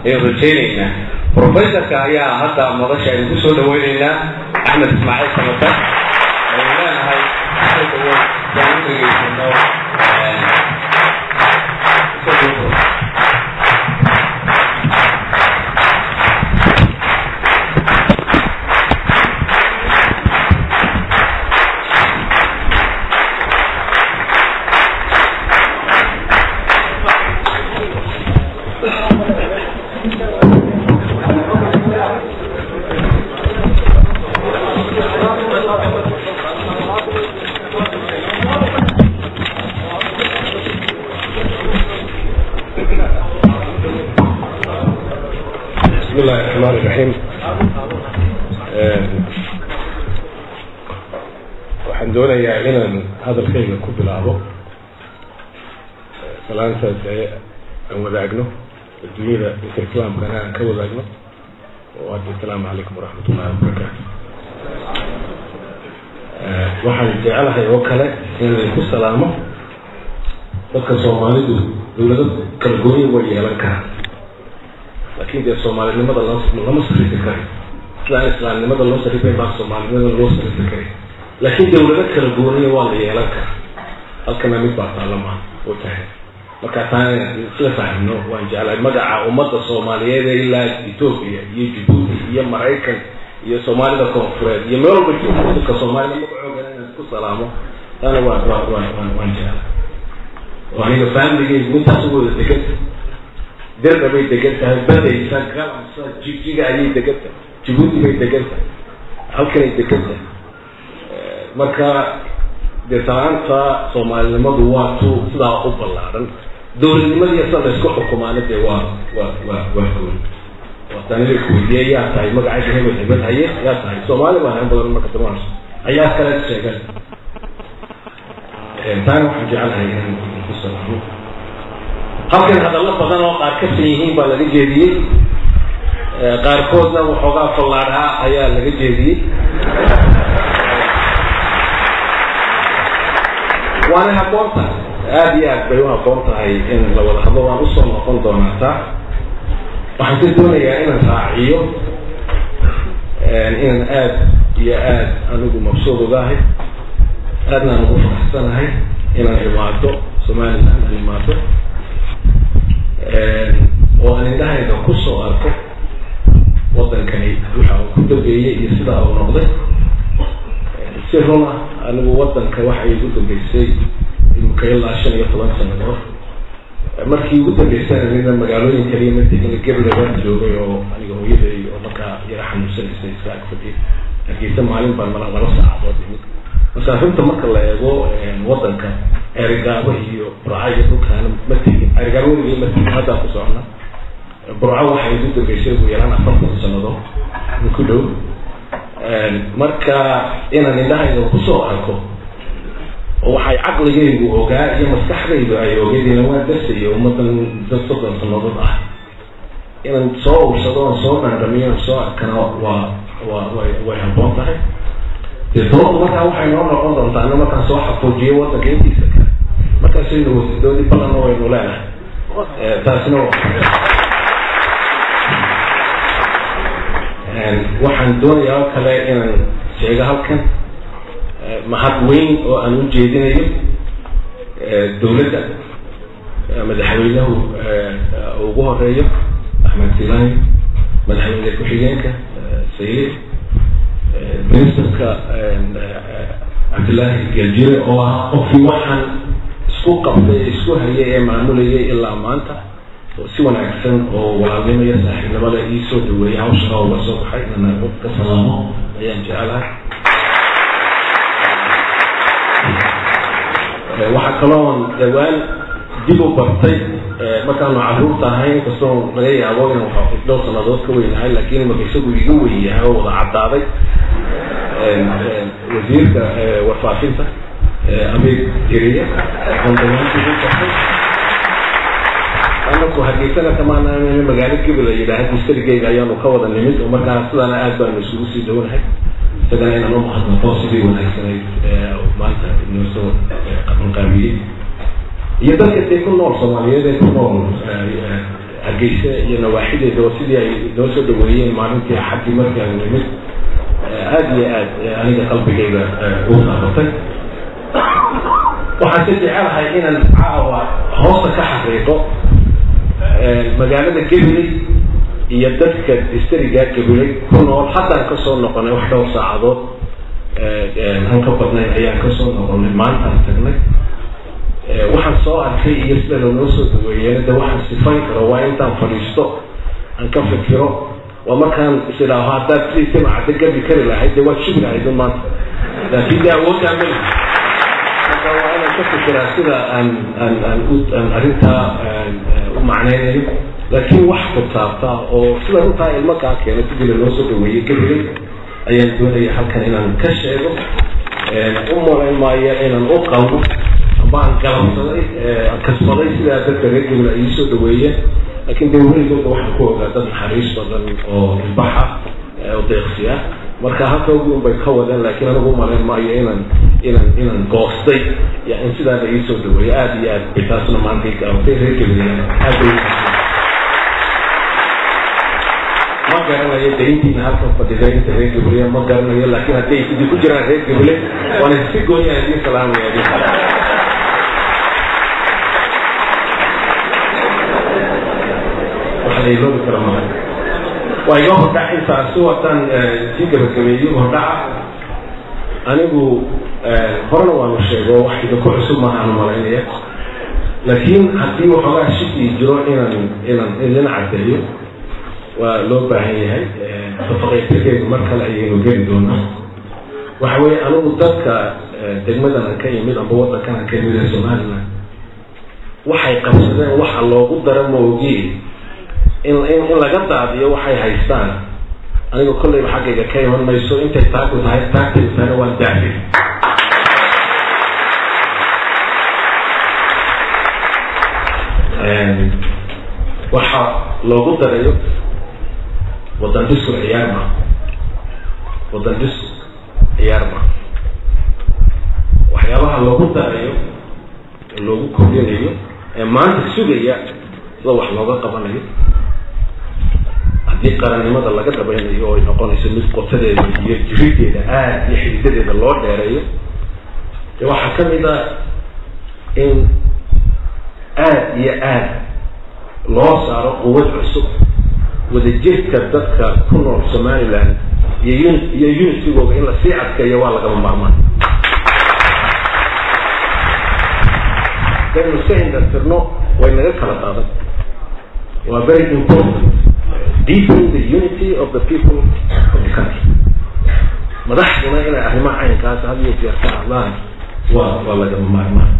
ayaan rajaynaynaa professorka ayaa hadda madasha aynu ku soo dhaweynaynaa axmed ismaaciil samata aynu leenahay soo dhawow saan u dhegaysano بسم الله الرحمن الرحيم waxaan doonayaa inaan hadalkayga ku bilaabo salaanta dee aan wadaagno adduunyada inta islaamkana aan ka wadaagno oo hadda asalaamu calaykum waraxmat ullahi wabarakaatu waxaan jecelahay oo kale in laydinku salaamo dadka soomaalidu dawlado kala gooyin way yeelan karaan laakin dee soomaalinimada lama sarifi kari sidaan islaamnimada loo sarifay baa soomaalinimada loo sarifi kari laakiin dawlado kala gooniya waa la yeelan kara halkana mid baa taallama u tahay marka taan isla fahmno waan jeclahay magaca ummadda soomaaliyeed ee ilaa ethoopia iyo jabuuti iyo maraykan iyo soomaalida koonfureed iyo meel walba joogo dadka soomaalida magacooga inaan ku salaamo taana waa waa waa waan waan jeclahay oo aniga familigeygu intaas u wada deganta dirda bay degan tahay badaysa galamsa jigjiga ayay degan tahay jabuuti bay degan tahay halkanay degan tahay marka dee salaanta soomaalinimadu waa tu sidaa u ballaaran dowladnimadiiya sa laysku xukumaana dee waa waa waa waa gooni watanida kuweydiye yaa tahay magacayga hebel hebel haye yaa tahay soomaali baan han badan marka damaan ayaa kale sheegan taana waxaan jecelahay inaan ku salaamo halkan hadallo badan oo qaar ka san yihiin baa laga jeediyey qaarkoodna waxoogaa fallaadhaa ayaa laga jeediyey waana habboon tahay aada iyo aad bay u habboon tahay in la wada hadlo waan usoo noqon doonaa taa waxaan ka doonayaa inaan raaciyo inaan aad iyo aad anigu mabsuud ugahay aadna aan ugu faraxsanahay inaan imaado somaliland aan imaado oo aan indhahayga kusoo arko wadankani waxa uu ku dambeeyey iyo sidaa uu noqday si run ah anigu wadanka waxa igu dambeysay imika ilaa shan iyo toban sanadood markii ugu dambeysana nina magaalooyin kaliya ma tegin gablabaan joogay oo aniga hooyaday oo markaa yara xanuunsanaysa iska agfadhiy hargeysa maalin baan mala laba saacadood imid marka runta marka la eego wadanka erigaabo iyo burca iyo dhulkaana ma tegin erigaabo weligii ma tegin haddaan ku socona burco waxay igu dambeysay ugu yaraan afartan sannadood ku dhow marka inaan indhahayga kusoo arko oo waxay caqligaygu ogaa iyo maskaxdaydu ay ogeydina waa darsayo ummadan dad soddon sannadood ah inaan soo ursado oon soo dhandhamiyo on soo arkana waa waa way way habboon tahay dee sababtu markaa waxay noo noqon doontaa ana markaan soo xafuujiyo wadanka intiisa kale markaasaynu wasidooni badanna waynu leenahay taasina waxaan doonayaa oo kale inaan sheego halkan mahad weyn oo aan u jeedinayo dowladda madaxweynuhu ugu horeeyo axmed silaahi madaxweyne ku-xigeenka sayid ministerka cabdillaahi galjire oo ah qofkii waxaan isku qabtay isku hayay ee maamulayay ilaa maanta oo si wanaagsan oo walaalnimo iyo saaxiibnimada ii soo dhaweeyay hawshan oo uga soo baxay inaan ka salaamo ayaan jecelahay waxaa kaloon dhawaan dib u bartay markaanu caruurta ahayn inkastoo laga yaabo inaan dhowr sanadood ka weynahay laakiin imaka isagu iga weyn yahay oo wada caddaaday wasiirka warfaafinta abeeg jeriya aan dhammaantii u bartay anaku hargeysana kamaanaan magaalo gebel la yidhaahda mustarigeyga ayaanu ka wada nimid oo markaa sidaana aad baanu isugu sii dhownahay isagana inaan u mahadnaqo sidii wanaagsanayd maanta inoo soo qabanqaabiyey iyo dadka dee ku nool soomaaliyeed ee ku nool hargeysa iyo nawaaxideeda sidii ay noo soo dhaweeyeen maalintii axaddii markii aan nimid aada iyo aad aniga qalbigayga u taabatay waxaan si jecelahay inaan caawa hoosta ka xaqiiqo magaalada gabiley iyo dadka distriga gabiley ku nool haddaan kasoo noqonay wax dhowr saacadood aan ka badnayn ayaan kasoo noqonay maantaan tagnay waxaan soo arkay iyo sida lanoo soo daweeyeen de waxaan sifayn karo waa intaan fadhiisto aan ka fikiro waa markaan isidhaaho haddaad sidii timacadda gabi kari lahayd dee waad shugi lahayd un maanta laakiin dee awooddaa ma laha marka waa inaan ka fikiraa sida aan aan aan u aan arrintaa u macnaynayo laakiin wax kutaabta oo sida runtaa ilmo kaa keena sidii lanoo soo dhaweeyey gabilay ayaan doonaya halkan inaan ka sheego u malayn maayo inaan u qalmo baan galabsaday kasbaday sidaa dadka reer gabil ay ii soo dhaweeyeen laakiin dee weligooda waxaan ku ogaa dad naxariis badan oo ilbaxa oo deeqsi ah marka halka ugu unbay ka wadeen laakiin anigu umalayn maayo inaan inaan inaan goostay ya in sidaa la ii soo dhaweeyo aada iyo aad bay taasna maanta i gaabatay reer gabil aad bay ma garanayo dayntiina halkan fadhida inta reer gabriya ma garanayo laakiin hadday idin ku jiraan reer gabile waana si gooniya idiin salaamaya idin waxa la iloobi kara maha waa iga hordhac intaasi wataan sii gabagabeeyo hordhaca anigu horena waanu sheego wax idinku cusub maahaanu malaynaya laakiin haddii waxoogaa shikii jiro inaan inaan idin caddeeyo waa loo baahan yahay tafaqaytakeedu mar kale ayaynu geli doonaa waxa weeye anigu dadka degmadan aan ka yimid amba waddankan aan ka yimid ee somaliland waxay qabsadeen waxa loogu dara moogi in in in laga daadiyo waxay haystaan aniga kolleyba xaggayga ka iman mayso intay taagu tahay taagtaydu tahayna waan daafi waxa loogu darayo wadan disku ciyaar ma wadan disku ciyaar ma waxyaabaha loogu darayo loogu kordhinayo ee maanta sugaya sida wax looga qabanayo haddii qarannimada laga dhabaynayo oo ay noqonayso mid qotadeeda iyo jirideeda aada iyo xididadeeda loo dheereeyo de waxaa ka mid a in aada iyo aad loo saaro quwad cusub wadajirka dadka ku nool somaliland iyo un iyo unitigooda in lasii adkeeyo waa lagama maarmaan daynu iska indhatirno way naga kala qaadan waa very important deepening the unity of the people of the country madaxduna inay arrimaha caynkaas had iyo jeer ka hadlaan waa waa lagama maarmaan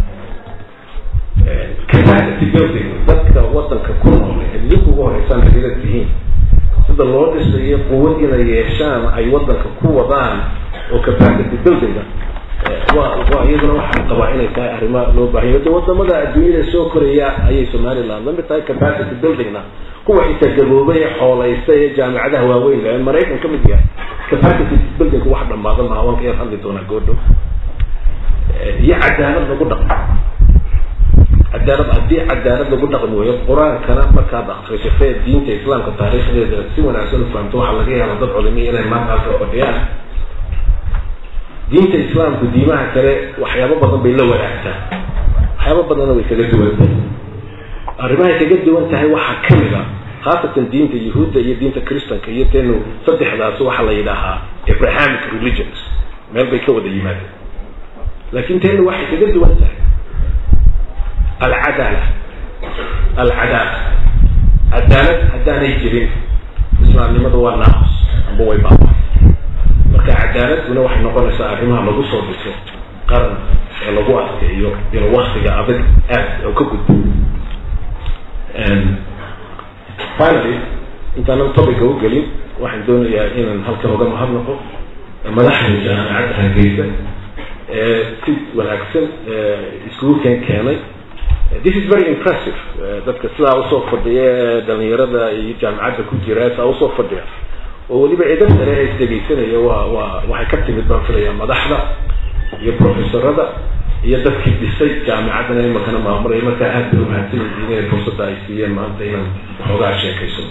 capacity building dadka wadanka ku nool idinku ugu horeysaan hadila tihiin sida loo dhisayo quwad inay yeeshaan ay wadanka ku wadaan oo capacity buildinga waa waa iyaduna waxaan qabaa inay tahay arrima loo baahanyo de wadamada adduunyada soo koraya ayay somaliland lamid tahay capacity buildingna kuwa xitaa gaboobay ee xoolaystay ee jaamicadaha waaweyn le maraykan ka mid yahay capacity building wax dhamaadan maha waan ka yar hadli doonaa goodho iyo cadaalad lagu dhaqmo cadaalad haddii cadaalad lagu dhaqmi weeyo qur-aankana markaad akrisatee diinta islaamka taariikhdeeda si wanaagsan u fahamto waxaa laga yaaba dad culimiya inay maanta halka fadhiyaan diinta islaamku diimaha kale waxyaabo badan bay la wadaagtaa waxyaabo badanna way kaga duwan tahay arrimahay kaga duwan tahay waxaa kamid a khaasatan diinta yahuudda iyo diinta christanka iyo teenu saddexdaas waxaa la yidhaahaa abrahamic religions meel bay ka wada yimaadeen laakiin teenu waxay kaga duwan tahay alcadaala alcadaala cadaalad haddaanay jirin islaamnimada waa naaqus amba way baaba marka cadaaladuna waxay noqonaysaa arrimaha lagu soo dhiso qaran ee lagu adkeeyo inuu waktiga adag aad oo ka gudbo finally intaanan topica u gelin waxaan doonayaa inaan halkan uga mahadnaqo madaxda jaamacadda hargeysa ee si wanaagsan iskugu keen keenay this is very impressive dadka sidaa usoo fadhiya ee dhalinyarada iyo jaamacadda ku jira saa usoo fadhiya oo weliba eedab sare ee isdhegeysanaya waa waa waxay ka timid baan filayaa madaxda iyo professorada iyo dadkii dhisay jaamicadana imakana maamulaya markaa aad bay umahadsan yihiin inay fursadda ay siiyeen maanta inaan waxoogaa sheekayso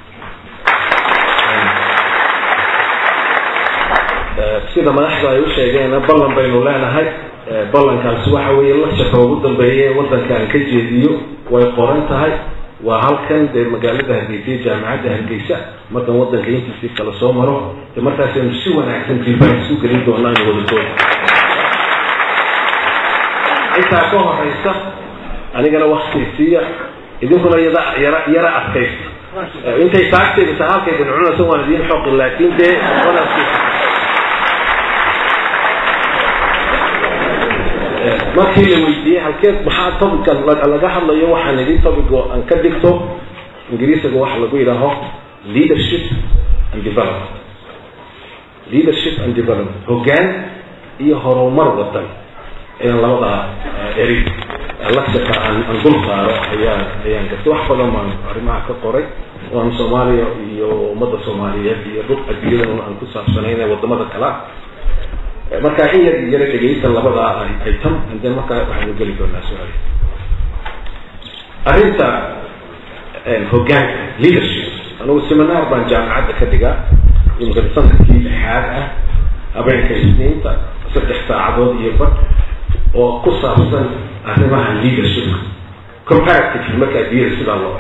sida madaxda ay u sheegeen ballan baynu leenahay ballankaasi waxa weeye lashaka ugu dambeeye wadanka aan ka jeediyo way qoran tahay waa halkan dee magaalada hargeysa iyo jaamicadda hargeysa markan wadanka intiisii kala soo maro de markaasaynu si wanaagsan jilbaan isu gelin doonaa inu wadadooda intaa ka horeysa anigana wakti siiya idinkuna yada yara yara adkaysta intay taagteeda tahay halkaydan cunaysa waan idiin xoqin laakiin dee markii la weydiiyey halkeed maxaa topican laga hadlayo waxaan idin topico aan ka dhigto ingiriisiga waxa lagu yidhaaho leadership and development leadership and development hoggaan iyo horumar wadan ayaan labada eri lasaka aan aan dul saaro ayaan ayaan gartay wax badan baan arrimaha ka qoray waan soomaaliya iyo ummadda soomaaliyeed iyo dhul adduunyada aan ku saabsanayn ee wadamada kala markaa in yar yara dhegaysan labadaa ay tan de markaa waxaanu geli doonaa su-aal arrinta hoggaanka leadership anugu seminar baan jaamicadda ka dhigaa imika sanadkii lixaad ah habeenka isniinta saddex saacadood iyo bad oo ku saabsan arrimaha leadershipka comparative markaa diira sidaa loo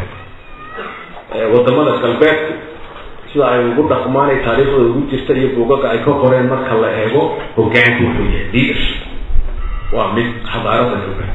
ego wadamada galbeedku sida ay ugu dhaqmaan ay taariikhdooda ugu jirta iyo buugaga ay ka qoreen marka la eego hoggaanku wuxuu yahay leadership waa mid xadaarada hoggaan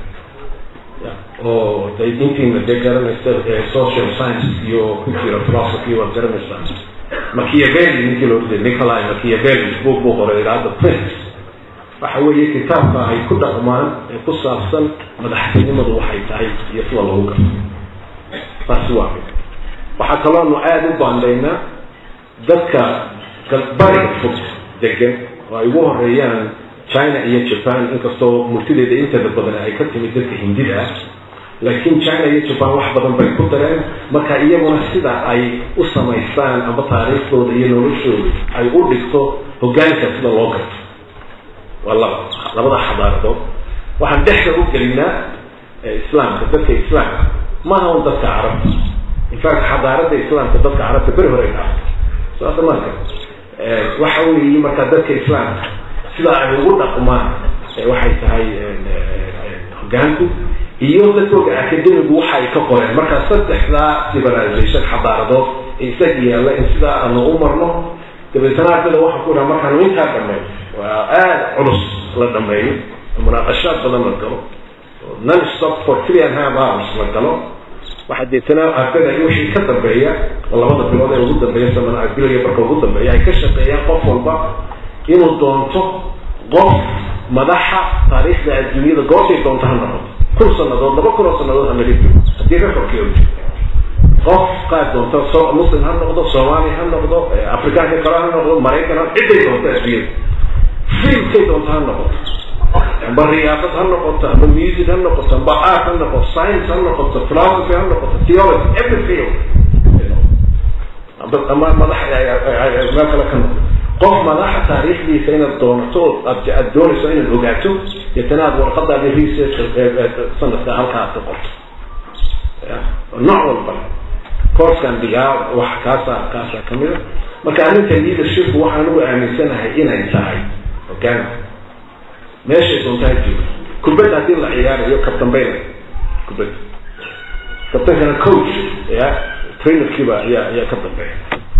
oo de intiina dee garanaysa social science iyo ku jira philosophy waad garanaysaa machiavelli ninkii loo jeeda nicolai machiavelli buug buu qoray iraada prince waxa weeye kitaabka ay ku dhaqmaan ee ku saabsan madaxtinimadu waxay tahay iyo sida lagu garto taasi waa mid waxaa kaloonu aada u baandaynaa dadka bariga fog degan oo ay ugu horeeyaan china iyo japan inkastoo murtideeda inteeda badan ay ka timid dadka hindida ah laakiin china iyo japan wax badan bay ku dareen marka iyaguna sida ay u samaystaan amba taariikhdooda iyo noloshooda ay u dhigto hoggaanka sida loo garto waa laba labada xadaaradood waxaan dhexda u gelinaa islaamka dadka islaamka maaha un dadka carabta infact xadaarada islaamka dadka carabta beri hore dhaafta saasa marka waxa weeye marka dadka islaamka sida ay ugu dhaqmaan waxay tahay hoggaanku iyo dadkooga academigu waxa ay ka qoreen marka saddexdaa civilization xadaaradood ee isaga yaalla in sidaa aanu u marno dabeetana ardada waxaa ku dhaha markaanu intaa dhameeyo waa aada culus la dhameeyo munaaqashaad badan la galo non stop for three and half hours la galo waxaa deetana ardada wixii ka dambeeya oo labada bilood ee ugu dambeeya samana bilaya marka ugu dambeeya ay ka shaqeeyaan qof walba inuu doonto qof madaxa taariikhda adduunyada goortay doonto ha noqoto kun sanadood laba kun oo sanadood ha naga jiro haddii rekorkii o jiro qof qaad doonto so muslim ha noqdo soomaali ha noqdo afrikaanka kale ha noqdo maraykan ha ciday doonto adduunyada fiilkay doonto ha noqoto amba riyaasad ha noqoto amba music ha noqoto amba art ha noqoto science ha noqoto philosophy ha noqoto theology every field amba ama madax meel kale ka noqdo qof madaxa taariikhdiisa inaad doonato aad doonayso inaad ogaato deetana aad warqadaadi research sanadka halkaa aad ka qorto nooc walba coursekan dhigaa wax kaasa kaasa kamida marka arrinta leadershipku waxaan ugu aaminsanahay inay tahay hogaanka meeshay doontaa jiro kubadda haddii la ciyaarayo kabtambayna kubadda kabtankana coach ya trainerkiiba ayaa ayaa ka dambeeya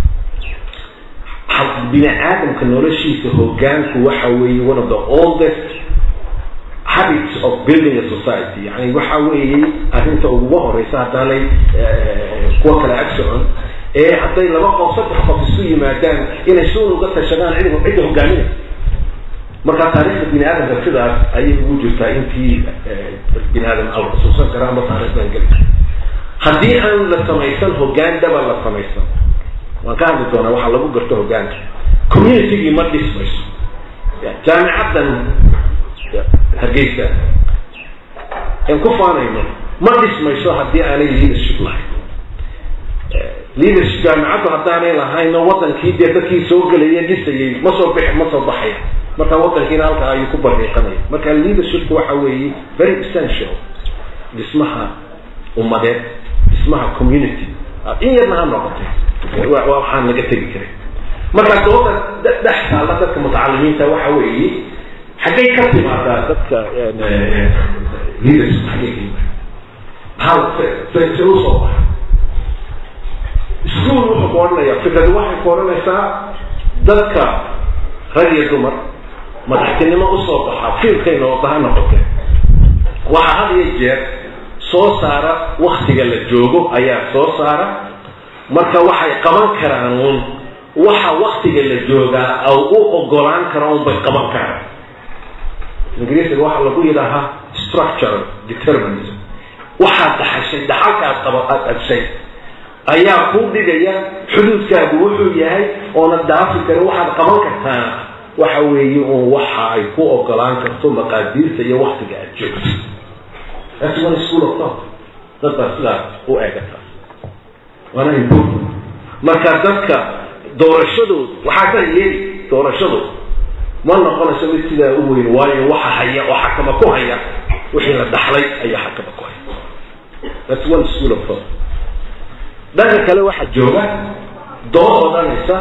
bini aadamka noloshiisa hogaanku waxa weeye one of the oldest habits of building a society yani waxa weeye arrinta uguga horeysa haddaanay kuwa kale ag socon ee hadday laba qof saddex qof isu yimaadaan inay suun uga tashadaan cid cidda hogaaminaysa marka taariikhda bini aadamka sidaas ayay ugu jirtaa intii bini aadam al xusuusan kara ama taarikhdan geli haddii aan la samaysan hogaan daba la samaysan waan ka hadli doonaa waxaa lagu garto hogaanka communitygii ma dhismayso jaamicaddan hargeysa aan ku faanayno ma dhismayso haddii aanay leadership lahayn leadership jaamicaddu haddaanay lahayn oo wadankii dee dadkii soo gelaya dhisayay ma soo bix ma soo baxaya marka wadankiina halkaa ayuu ku bariiqanaya marka leadershipku waxa weeye very essential dhismaha ummadeed dhismaha community in yarna ha noqotay waxaan laga tegi karay marka dooda dhex taalla dadka mutacalimiinta waxa weeye xaggay ka timaadaa dadka leadership xaggay ka yimaada hal se se usoo baxa iskuol wuxuu ku odhanayaa fikradu waxay ku odhanaysaa dadka rag iyo dumar madaxtinimo usoo baxa fiilkayna oo baha noqotee waxaa had iyo jeer soo saara waktiga la joogo ayaa soo saara marka waxay qaban karaan uun waxa waktiga la joogaa aw u ogolaan kara un bay qaban karaan ingiriisiga waxaa lagu yidhaahaa structural determinism waxaad dhaxashay dhaxalkaad qaba aada agshay ayaa kuu dhigaya xuduudkaagu wuxuu yahay oona daafi kara waxaad qaban kartaana waxa weeye uun waxa ay ku ogolaan karto maqaadiirta iyo waktiga aad joogto that's one school of thought dad baa sidaa u eegata waana important marka dadka doorashadoodu waxaa ka yeeli doorashadoodu ma noqonayso mid sidaa u weyn waayo waxa haya oo xakama ku haya wixii la dhaxlay ayaa xakama ku haya that's one school of thought dhanka kale waxaa jooga dood odhanaysa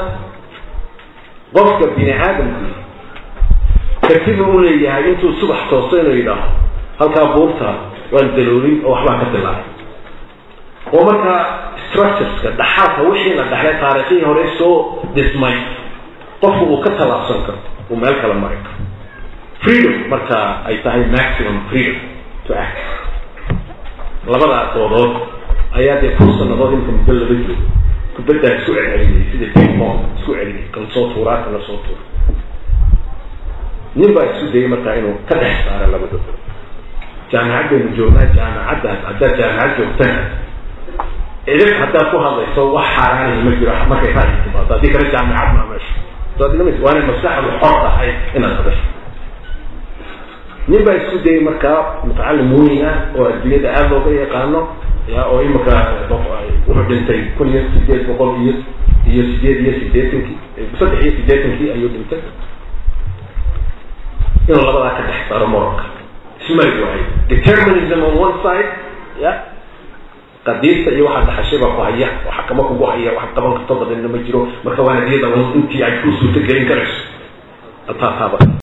qofka bini aadamku kartibu u leeyahay intuu subax toosto inuu yidhaaho halkaa buurta waan daloolin oo waxbaa ka dilaacay oo markaa structureska dhaxalka wixii la dhaxlay taariikhihii hore soo dhismay qofku uu ka tallaabsan karo uu meel kala mari karo freedom marka ay tahay maximum freedom to act labadaa doodood ayaa dee kun sanadood inka muddo laba jiro kubaddaa isku celcelinayay sida pingpong isku celinayay kan soo tuuraa kana soo tuura nin baa isku dayay markaa inuu ka dhex saara labadooda jaamicad baynu joognaa jaamicaddaas haddaad jaamicad joogtana idib haddaad ku hadlayso wax xaaraanaya ma jiro markay ra'yi timaado haddii kale jaamicad maa meesha waa inay maskaxdu xor tahay inaad hadasho nin baa isku dayay markaa mutacalim weyn ah oo adduunyada aada looga yaqaano ya oo imika wuxuu dhintay kun iyo sideed boqol iyo iyo sideed iyo sideetankii saddex iyo sideetankii ayuu dhintay inuu labadaa ka dhex saaro moralka ismari waayo determinism on one side ya qadiirta iyo waxaa dhaxashay baa ku haya oo xakamo kugu haya wax qaban karto badanna ma jiro marka waa hadiyada intii ay ku suurta gelin karayso ataataaba